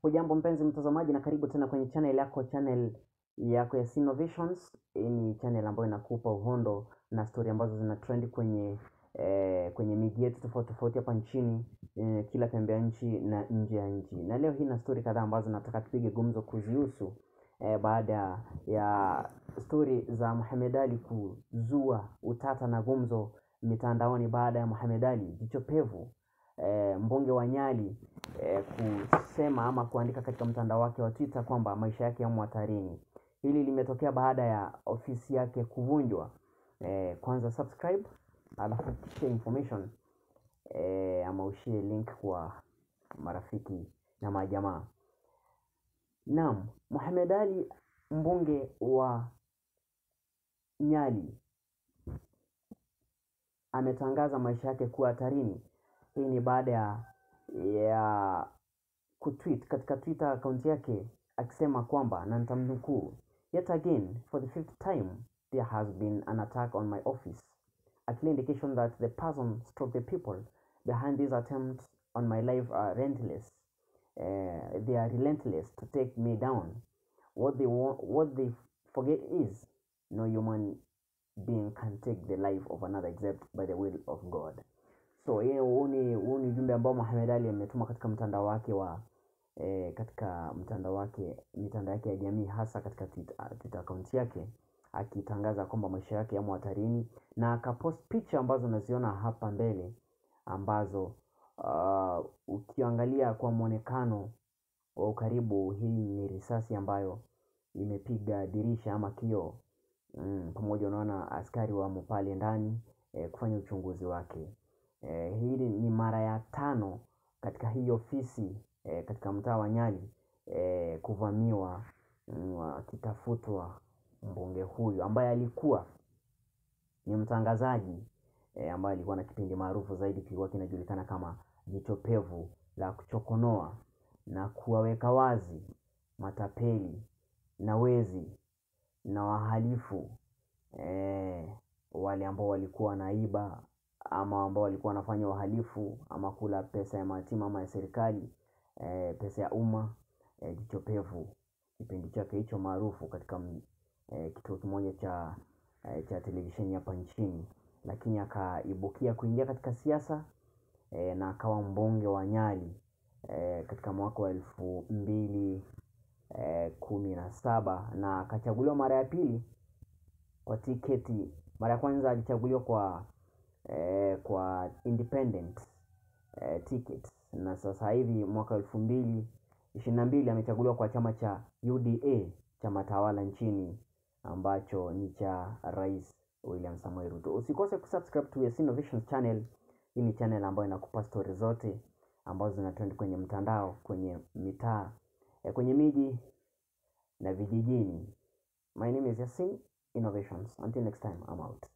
Hujambo mpenzi mtazamaji, na karibu tena kwenye channel yako channel yako ya Innovations. Hii ni channel ambayo inakupa uhondo na story ambazo zina trend kwenye eh, kwenye media yetu tofauti tofauti hapa nchini eh, kila pembe ya nchi na nje ya nchi. Na leo hii na story kadhaa ambazo nataka tupige gumzo kuzihusu eh, baada ya story za Mohamed Ali kuzua utata na gumzo mitandaoni baada ya Mohamed Ali jicho pevu eh, mbunge wa Nyali eh, kusema ama kuandika katika mtandao wake wa Twitter kwamba maisha yake yamo hatarini. Hili limetokea baada ya ofisi yake kuvunjwa. Eh, kwanza subscribe, alafu share information eh, ama ushie link kwa marafiki na majamaa. Naam, Mohamed Ali mbunge wa Nyali ametangaza maisha yake kuwa hatarini. Hii ni baada ya, ya kutweet katika Twitter account yake akisema kwamba na nitamnukuu, yet again for the fifth time there has been an attack on my office a clear indication that the person stroke the people behind these attempts on my life are relentless uh, they are relentless to take me down what they want, what they forget is no human being can take the life of another except by the will of God so yeye huu ni huu ni ujumbe ambao Mohamed Ali ametuma katika mtandao wake wa eh, katika mtandao wake mitandao yake ya jamii hasa katika Twitter, Twitter account yake akitangaza kwamba maisha yake yamo hatarini na akapost picha ambazo unaziona hapa mbele ambazo uh, ukiangalia kwa mwonekano wa ukaribu hii ni risasi ambayo imepiga dirisha ama kioo mm, pamoja unaona askari wamo pale ndani eh, kufanya uchunguzi wake eh, hili ni mara ya tano katika hii ofisi eh, katika mtaa wa Nyali eh, kuvamiwa mm, akitafutwa mbunge huyu ambaye alikuwa ni mtangazaji eh, ambaye alikuwa na kipindi maarufu zaidi kilikuwa kinajulikana kama jicho pevu la kuchokonoa na kuwaweka wazi matapeli na wezi na wahalifu eh, wale ambao walikuwa wanaiba ama ambao walikuwa wanafanya uhalifu ama kula pesa ya mayatima ama ya serikali eh, pesa ya umma eh, jicho pevu kipindi chake hicho maarufu katika m- eh, kituo kimoja cha eh, cha televisheni hapa nchini lakini akaibukia kuingia katika siasa eh, na akawa mbunge wa Nyali eh, katika mwaka wa elfu mbili eh, kumi na saba na akachaguliwa mara ya pili kwa tiketi. Mara ya kwanza alichaguliwa kwa eh, kwa independent eh, ticket na sasa hivi mwaka elfu mbili ishirini na mbili amechaguliwa kwa chama cha UDA chama tawala nchini ambacho ni cha Rais William Samoei Ruto. Usikose kusubscribe to Yes Innovations channel. Hii ni channel ambayo inakupa stori zote ambazo zina trend kwenye mtandao, kwenye mitaa, eh, kwenye miji na vijijini. My name is Yasin Innovations. Until next time, I'm out.